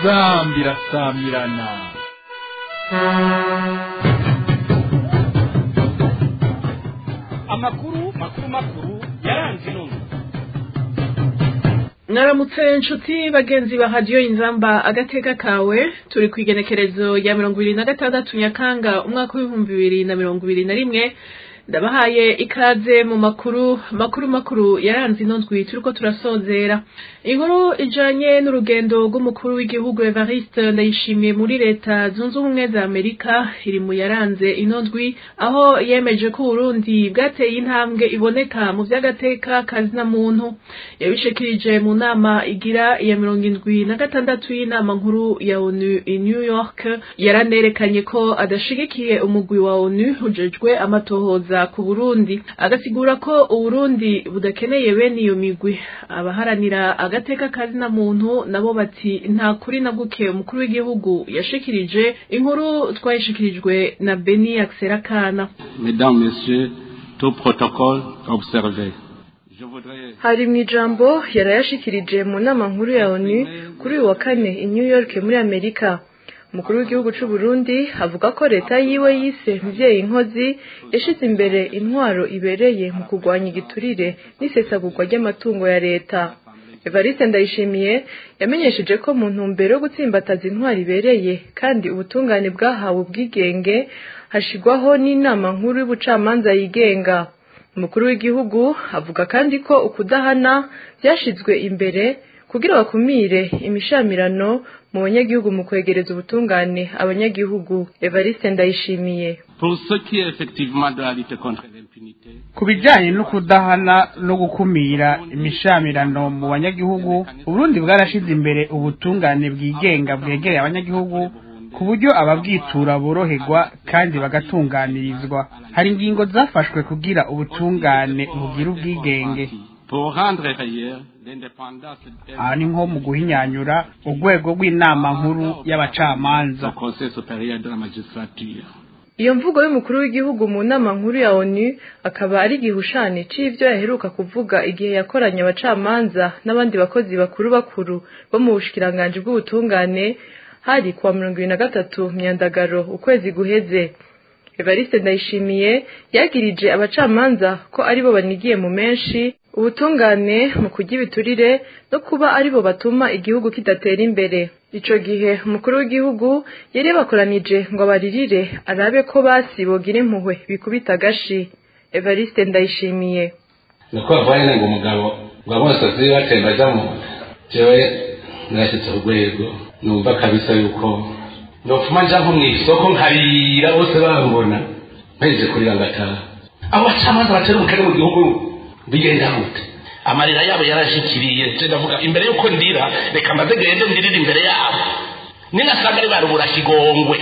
inzambi irasamirana amakuru makuru makuru yaranze intumwa mwaramutse inshuti bagenzi ba hadiyo inzamba agateka kawe turi ku igenekerezo ya mirongo ibiri na gatandatu nyakanga umwaka w'ibihumbi bibiri na mirongo ibiri na rimwe ndabahaye ikaze mu makuru makuru makuru yaranze ino ndwi turiko turasozera inkuru ijanye n'urugendo rw'umukuru w'igihugu evariste ndayishimiye muri leta zunze ubumwe za amerika iri mu yaranze ino ndwi aho yemeje ko uburundi bwateye intambwe iboneka mu vy'agateka kazina muntu yabishikirije mu nama igira iya mirongo indwi na gatandatu y'inama nkuru ya onu i new york yaranerekanye ko adashigikiye umugwi wa onu ujejwe amatohoza ku burundi agasigura ko uburundi budakeneye bene iyo migwi abaharanira agateka kazina muntu nabo bati nta kuri na guke umukuru w'igihugu yashikirije inkuru twayishikirijwe na beni akserakana Mesdames, Messieurs, tout protocole observé. Je voudrais hari mu ijambo yarayashikirije mu nama nkuru ya onu kuri uyu wa kane i new york muri amerika umukuru w'igihugu c'u Burundi avuga ko leta yiwe yise mvyeyi nkozi yashize imbere intwaro ibereye mu kurwanya igiturire n'isesagurwa ry'amatungo ya leta evariste ndayishimiye yamenyesheje ko mu ntumbero yo gutsimbataza intwaro ibereye kandi ubutungane bwahawe ubwigenge hashigwaho n'inama nkuru y'ubucamanza yigenga umukuru w'igihugu avuga kandi ko ukudahana byashizwe imbere kugira bakumire imishamirano mu banyagihugu mu kwegereza ubutungane abanyagihugu evariste ndayishimiye Pour ce qui est effectivement de la lutte contre l'impunité, ku bijyanye no kudahana no gukumira imishamirano mu banyagihugu uburundi bwarashize imbere ubutungane bwigenga bwegereye abanyagihugu ku buryo ababwitura boroherwa kandi bagatunganirizwa hari ingingo zafashwe kugira ubutungane bugira ubwigenge pour rendre réelle l'indépendance aha ni nko mu guhinyanyura urwego rw'inama nkuru du y'abacamanza Conseil supérieur de la magistrature. iyo mvugo y'umukuru w'igihugu mu nama nkuru ya onu akaba ari igihushane c'ivyo yaheruka kuvuga igihe yakoranye abacamanza n'abandi bakozi bakuru bakuru bo mu bushikiranganji bw'ubutungane hari kuwa mirongo ibiri na gatatu myandagaro ukwezi guheze evariste ndayishimiye yagirije abacamanza ko aribo banigiye mu menshi ubutungane mu kurya ibiturire no kuba aribo batuma igihugu kidatera imbere ico gihe umukuru w'igihugu yari yabakoranije ngo abaririre arabe ko basi bogira impuhwe bikubita agashi evariste ndayishimiye nuko bavanye ngo umugabo ngo amosozi batemba ajya mu nda jewe narashyitse ku rwego numva kabisa yuko nopfuma nja nko mu isoko nkarira bose bambona mpejeje kurira ngataha abo bacamanza batera umukene mu gihugu bigenda gute amarira yabo yarashikiriye je ndavuga imbere yuko ndira reka mbaze gende ndirire imbere yabo ninasanga ari barubura kigongwe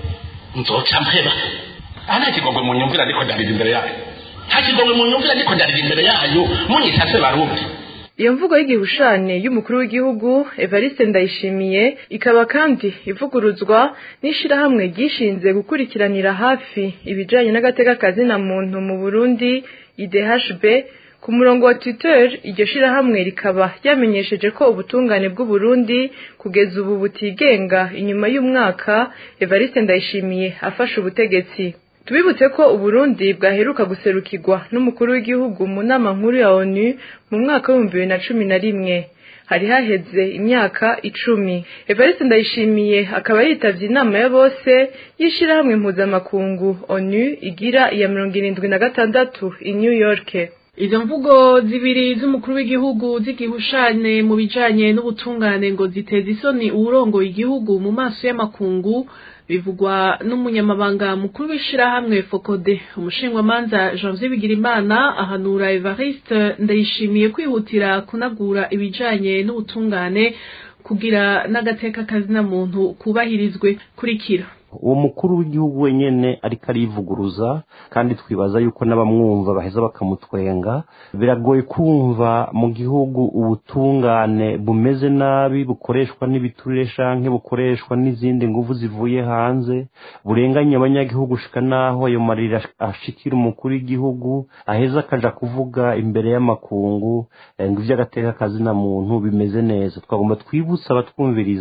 nzoca mpeba aha nta kigongwe mu nyumvira ariko ndarira imbere yayo nta kigongwe mu nyumvira ariko ndarira imbere yayo munyita se barundi iyo mvugo y'igihushane y'umukuru w'igihugu evariste ndayishimiye ikaba kandi ivuguruzwa n'ishirahamwe ryishinze gukurikiranira hafi ibijanye n'agateka kazina muntu mu burundi idhb ku murongo wa twitter iryo shirahamwe rikaba ryamenyesheje ko ubutungane bw'uburundi kugeza ubu butigenga inyuma y'umwaka evariste ndayishimiye afashe ubutegetsi tubibutse ko uburundi bwaheruka guserukirwa n'umukuru w'igihugu mu nama nkuru ya onu mu mwaka w'ibihumbi bibiri na cumi na rimwe hari haheze imyaka icumi evariste ndayishimiye akaba yitavye inama ya bose y'ishirahamwe mpuzamakungu onu igira iya mirongo irindwi na gatandatu i new york izo mvugo zibiri z'umukuru w'igihugu z'igihushane mu bijanye n'ubutungane ngo ziteza isoni uwurongoye igihugu mu maso y'amakungu bivugwa n'umunyamabanga mukuru w'ishirahamwe fokode umushingwamanza janvier bigirimana ahanura evariste ndayishimiye kwihutira kunagura ibijanye n'ubutungane kugira n'agateka kazina muntu kubahirizwe kurikira uwo mukuru w'igihugu wenyene ariko arivuguruza kandi twibaza yuko n'abamwumva baheza bakamutwenga biragoye kumva mu gihugu ubutungane bumeze nabi bukoreshwa n'ibiturire canke bukoreshwa n'izindi nguvu zivuye hanze burenganya abanyagihugu shika naho ayo marira ashikira umukuru w'igihugu aheza akaja kuvuga imbere y'amakungu eh, ngo ivy'agateka kazina muntu bimeze neza twagomba twibutsa abatwumviriza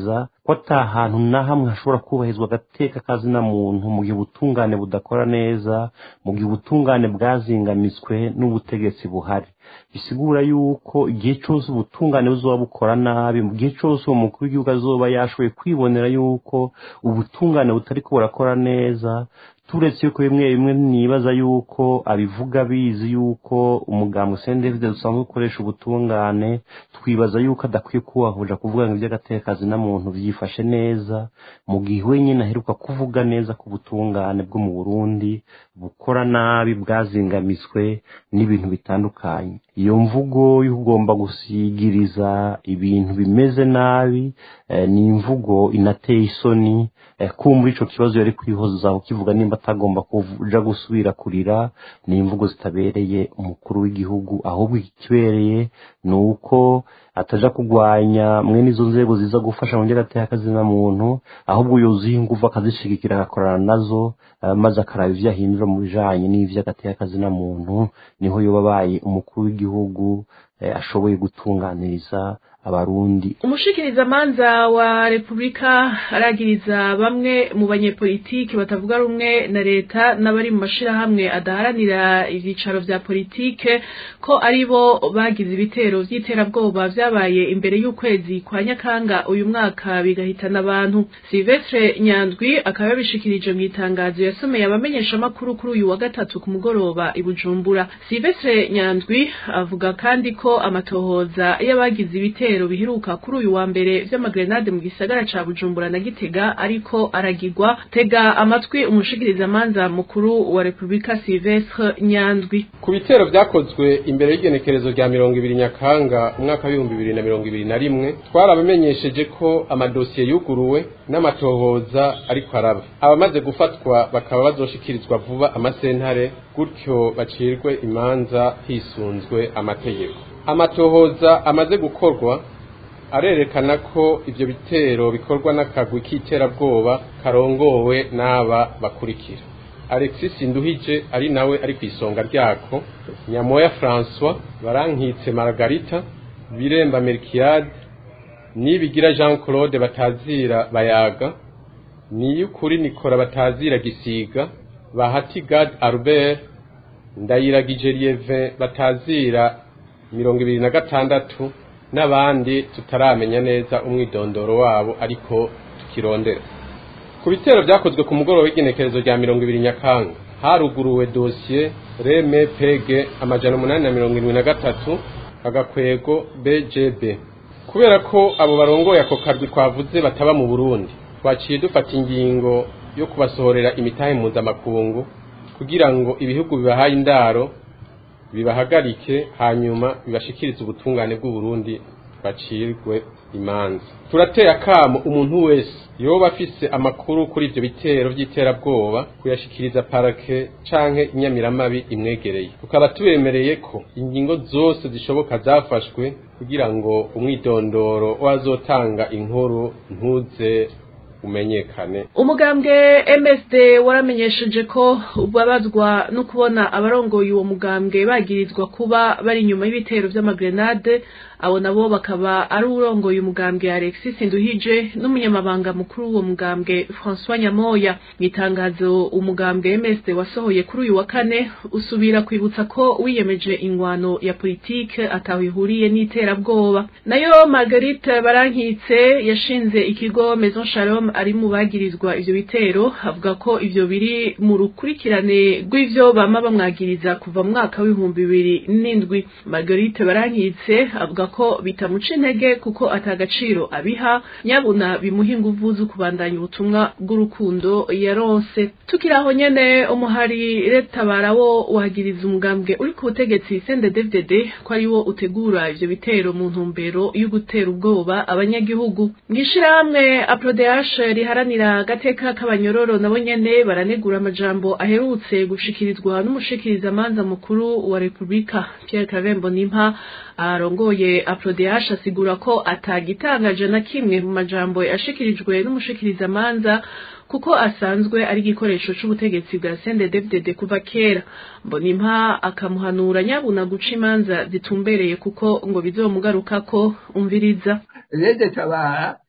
ko ata hantu na hamwe hashobora kubahizwa agateka kazina muntu mu gihe ubutungane budakora neza mu gihe ubutungane bwazingamitswe n'ubutegetsi buhari bisigura yuko igihe cyose ubutungane buzoba bukora nabi mu gihe cyose uwo mukuru w'igihugu azoba yashoboye kwibonera yuko ubutungane butari ko burakora neza turetse yuko bimwe bimwe nibaza yuko abivuga bizi yuko umugambwe sendevide dusanzwe ukoresha ubutungane twibaza yuko adakwiye kubahuja kuvuga ngo iby'agatekazi na muntu byifashe neza mu gihe wenyine aheruka kuvuga neza ko ubutungane bwo mu burundi bukora nabi bwazingamitswe n'ibintu bitandukanye iyo mvugo y'ugomba gusigiriza ibintu bimeze nabi ni imvugo inateye isoni kumva ico kibazo yari kwihozaho kivuga nimba atagomba kuja gusubira kurira ni imvugo zitabereye umukuru w'igihugu ahubwo ikibereye ni uko ataja kugwanya mwene izo nzego ziza gufasha mu by'agateakazina muntu ahubwo yuzuye ingufu akazishigikira agakorana nazo maze akaraba ivyo ahindura mu bijanye n'ivy'agateakazina muntu niho yoba abaye umukuru w'igihugu ashoboye gutunganiriza abarundi umushikirizamanza wa repubulika aragiriza bamwe mu banyepolitiki batavuga rumwe na leta n'abari mu mashirahamwe adaharanira ivyicaro vya politike ko ari bo bagize ibitero vy'iterabwoba vyabaye imbere y'ukwezi kwa nyakanga uyu mwaka bigahitana abantu silvestre nyandwi akaba yabishikirije mu itangazo yasomeye abamenyeshamakuru kuri uyu wa gatatu ku mugoroba i bujumbura silvestre nyandwi avuga kandi ko amatohoza y'abagize ibitero ibitero biheruka kuri uyu wa mbere vy'amagrenade mu gisagara ca Bujumbura na Gitega ariko aragirwa tega amatwi umushikirizamanza mukuru wa Republika Silvestre Nyandwi ku bitero vyakozwe imbere y'igenekerezo rya mirongo ibiri Nyakanga umwaka w'ibihumbi bibiri na mirongo ibiri na rimwe twarabamenyesheje ko amadosiye yuguruwe n'amatohoza ariko araba abamaze gufatwa bakaba bazoshikirizwa vuba amasentare gutyo bacirwe imanza hisunzwe amategeko amatohoza amaze gukorwa arerekana ko ivyo bitero bikorwa n'akagwi k'iterabwoba karongowe n'aba bakurikira alexis nduhije ari nawe ari ku isonga ryako nyamoya françois barankitse margarita biremba melkiade nibigira jean claude batazira bayaga niyukuri nikora batazira gisiga bahati gad albert ndayiragije lieve batazira mirongo ibiri na gatandatu n'abandi tutaramenya neza umwidondoro wabo ariko tukirondera ku bitero byakozwe ku mugoroba w'igenekerezo rya mirongo ibiri nyakanga haruguruwe dosiye reme pege amajana umunani na mirongo irindwi na gatatu agakwego bgb kubera ko abo barongoye ako karwi twavuze bataba mu burundi twaciye dufata ingingo yo kubasohorera imitahe mpuzamakungu kugira ngo ibihugu bibahaye indaro bibahagarike hanyuma bibashikirize ubutungane bw'uburundi bacirwe imanza turateye akamo umuntu wese yoba afise amakuru kuri ivyo bitero vy'iterabwoba kuyashikiriza parake canke inyamiramabi imwegereye tukaba tubemereye ko ingingo zose zishoboka zafashwe kugira ngo umwidondoro wazotanga inkuru ntuze umenyekane umugambwe MSD waramenyesheje ko ubabazwa no kubona abarongoye uwo mugambwe bagirizwa kuba bari inyuma y'ibitero vy'amagrenade abo nabo bakaba ari urongoye umugambwe Alexis Nduhije n'umunyamabanga mukuru w'uwo mugambwe François Nyamoya mu itangazo umugambwe MSD wasohoye kuri uyu wa kane usubira kwibutsa ko wiyemeje ingwano ya politike ataho ihuriye n'iterabwoba nayo Marguerite Barankitse yashinze ikigo Maison Shalom ari mu bagirizwa ivyo bitero avuga ko ivyo biri mu rukurikirane rw'ivyo bama bamwagiriza kuva mu mwaka w'ibihumbi bibiri n'indwi Marguerite Barankitse avuga ko bitamuca intege kuko atagaciro abiha nyabuna bimuha inguvu zo kubandanya ubutumwa bw'urukundo yaronse tukiraho nyene umuhari retabara wo wahagiriza umugambwe uri ku butegetsi CNDD-FDD ko ari wo utegura ivyo bitero mu ntumbero yo gutera ubwoba abanyagihugu mw'ishirahamwe APRODH riharanira agateka k'abanyororo nabo nyene baranegura amajambo aherutse gushikirizwa n'umushikirizamanza mukuru wa Republika Pierre Kavembo Nimpa arongoye APRODH asigura ko atagitangaje na kimwe mu majambo yashikirijwe n'umushikirizamanza kuko asanzwe ari igikoresho c'ubutegetsi bwa CNDD-FDD kuva kera Mbonimpa akamuhanura nyabuna guca imanza zitumbereye kuko ngo bizomugarukako umviriza rede tabara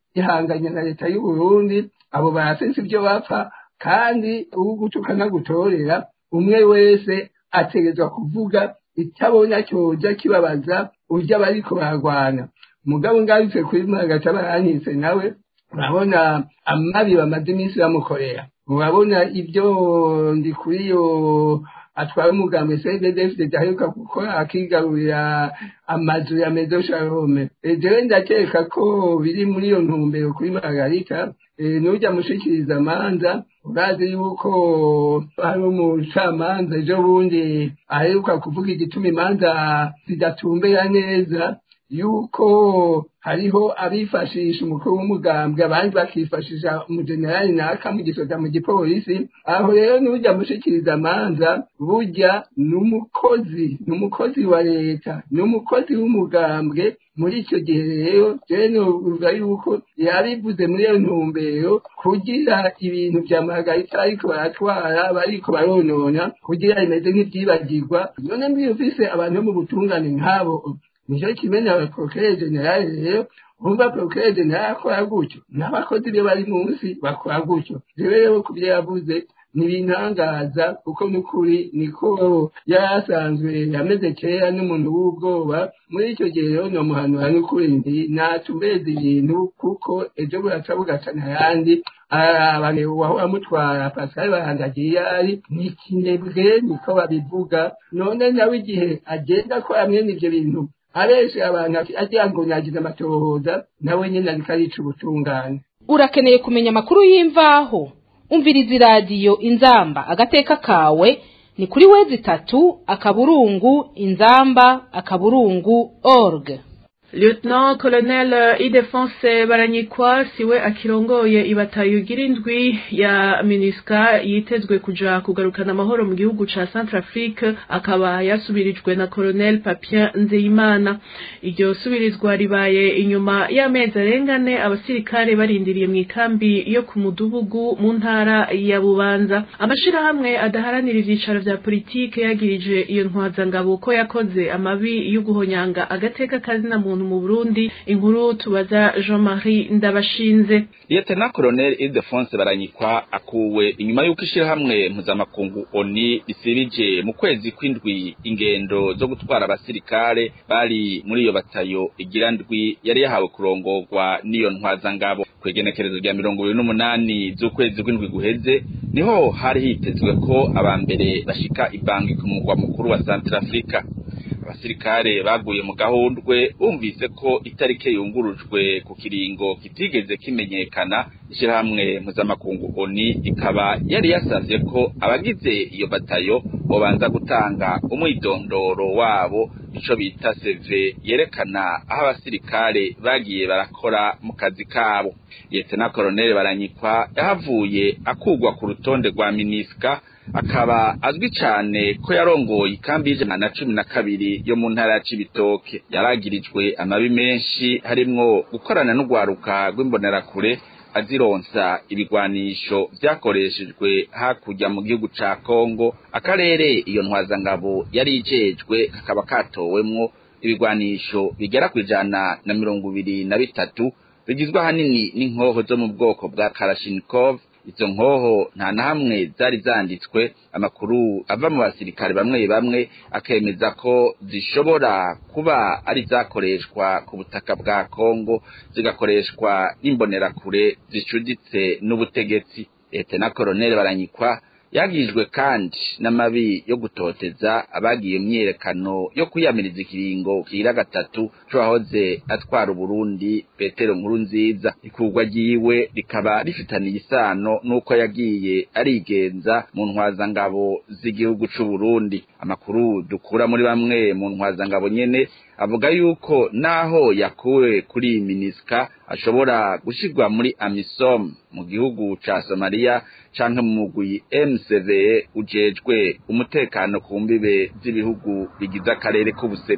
ihanganye na leta y'u Burundi abo barafise ibyo bapfa kandi ugutukana gutorera umwe wese ategezwa kuvuga itabona cyoja kibabaza urya bariko baragwana mugabo ngarutse kuri mwagaca baranyitse nawe urabona amabi bamaze iminsi bamukorera urabona ibyo ndi kuri yo atwara umugambi cddfd aheruka gukora akigarurira amazu ya medo sharome jewe ndakeka ko biri muri iyo ntumbero kuri margarita nujya mushikiriza amanza urazi yuko hari umucamanza ejo bundi aheruka kuvuga igituma imanza zidatumbera neza yuko hariho abifashisha umukuru w'umugambwe abandi bakifashisha umujenerali naka mu gisoda mu gipolisi aho rero n'ujya mushikiriza amanza burya n'umukozi n'umukozi wa leta n'umukozi w'umugambwe muri icyo gihe rero jewe novuga yuko yabivuze muri iyo ntumbero kugira ibintu vya margarita ariko baratwara bariko baronona kugira bimeze nk'ivyibagirwa none mbiyufise abantu bo mu butungane nk'abo nicyo kimenya procureur general rero umva procureur general akora gutyo n'abakozi be bari munsi bakora gutyo rero rero ku byo yavuze ntibintangaza kuko n'ukuri niko yari asanzwe ameze kera n'umuntu w'ubwoba muri icyo gihe rero nomuhanura n'ukuri ndi natumbeze ibintu kuko ejo buraca bugacana ayandi abantu wahora amutwara pascal barandagiye ari ni ikinebwe niko babivuga none nawe igihe agenda akora mwene ivyo bintu abenshi abantu agira ngo nagize amatohoza nawe nyine ariko arica ubutungane urakeneye kumenya amakuru y'imvaho umviriza iradiyo inzamba agateka kawe ni kuri wezi itatu akaburungu inzamba akaburungu org Lieutenant Colonel Idefonse Baranyikwa siwe akirongoye ibatayo igira indwi ya MINUSCA yitezwe kuja kugarukana amahoro mu gihugu ca Centrafrique akaba yasubirijwe na Colonel Papien Nzeyimana iryo subirizwa ribaye inyuma y'amezi arengane abasirikare barindiriye mu ikambi yo ku mudugudu mu ntara ya Bubanza amashirahamwe adaharanira ivyicaro vya politike yagirije iyo ntwazangabo ko yakoze amabi yo guhonyanga agateka kazina muntu mu Burundi inkuru tubaza Jean-Marie Ndabashinze Lieutenant Colonel Ildefonse Baranyikwa akuwe inyuma y'uko ishirahamwe mpuzamakungu ONI risibije mu kwezi kw'indwi ingendo zo gutwara abasirikare bari muri iyo batayo igira ndwi yari yahawe kurongorwa n'iyo ntwazangabo kwegenekerezo rya mirongo ibiri n'umunani z'ukwezi kw'indwi guheze niho hari hitezwe ko abambere bashika ibangi ku mugwa mukuru wa Centrafrica abasirikare baguye mu gahundwe bumvise ko itarike yungurujwe ku kiringo kitigeze kimenyekana ishirahamwe mpuzamakungu oni ikaba yari yasavye ko abagize iyo batayo bobanza gutanga umwidondoro wabo ico bita seve yerekana aho abasirikare bagiye barakora mu kazi kabo Lieutenant Colonel Baranyikwa yahavuye akugwa ku rutonde rwa Miniska akaba azwi cyane ko yarongoye ikambi y'ijana na cumi na kabiri yo mu ntara ya Cibitoke yaragirijwe amabi menshi harimwo gukorana n'urwaruka rw'imbonerakure azironsa ibigwanisho vyakoreshejwe hakurya mu gihugu ca Kongo akarere iyo ntwazangabo yari ijejwe kakaba katowemwo ibigwanisho bigera ku ijana na mirongo ibiri na bitatu bigizwe ahanini n'inkoho zo mu bwoko bwa Kalashnikov izo nkoho nta na hamwe zari zanditswe amakuru ava mu basirikare bamwe bamwe akemeza ko zishobora kuba ari zakoreshwa ku butaka bwa Kongo zigakoreshwa n'imbonerakure zicuditse n'ubutegetsi leta na koroneli baranyikwa yagijwe kandi n'amabi yo gutoteza abagiye myerekano yo kwiyamiriza ikiringo kira gatatu cwahoze atwara Burundi Petero nkuru nziza ikurwa ryiwe rikaba rifitaniye isano nuko yagiye arigenza mu ntwazangabo z'igihugu c'u Burundi amakuru dukura muri bamwe mu ntwazangabo nyene avuga yuko naho yakuwe kuri miniska ashobora gushirwa muri amisom mu gihugu ca Somalia canke mu mugwi MCVE ujejwe umutekano ku mbibe z'ibihugu bigize akarere k'ubuseruko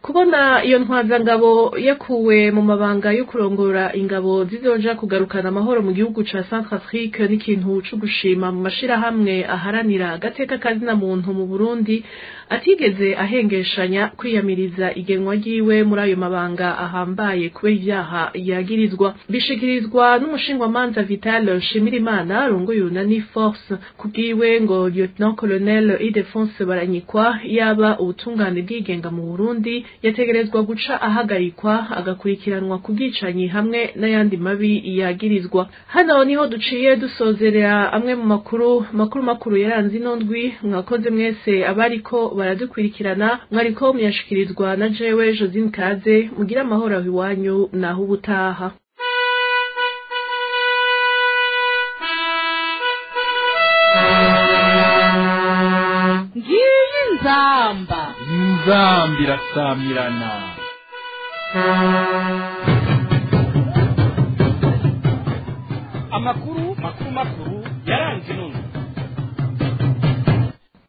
kubona iyo ntwazangabo yakuwe mu mabanga yo kurongora ingabo zizoja kugarukana amahoro mu gihugu ca Centrafrique n'ikintu co gushima mu mashirahamwe aharanira agateka kazina muntu mu Burundi atigeze ahengeshanya kwiyamiriza igenwa ryiwe muri ayo mabanga ahambaye kubera ivyaha yagirizwa bishikirizwa n'umushingwamanza Vital Shimirimana arongoye Unani Force kubwiwe ngo Lieutenant Colonel Idefonse Baranyikwa yaba ubutungane bwigenga mu Burundi yategerezwa guca ahagarikwa agakurikiranwa ku bwicanyi hamwe n'ayandi mabi yagirizwa hano niho duciye dusozerera amwe mu makuru makuru makuru yaranze ino ndwi mwakoze mwese abariko baradukurikirana mwariko muyashikirizwa na jewe Josine Kaze mugira amahoro aho iwanyu naho ubutaha ngiyi nzamba inzamba irasamirana amakuru makuru makuru yaranze ino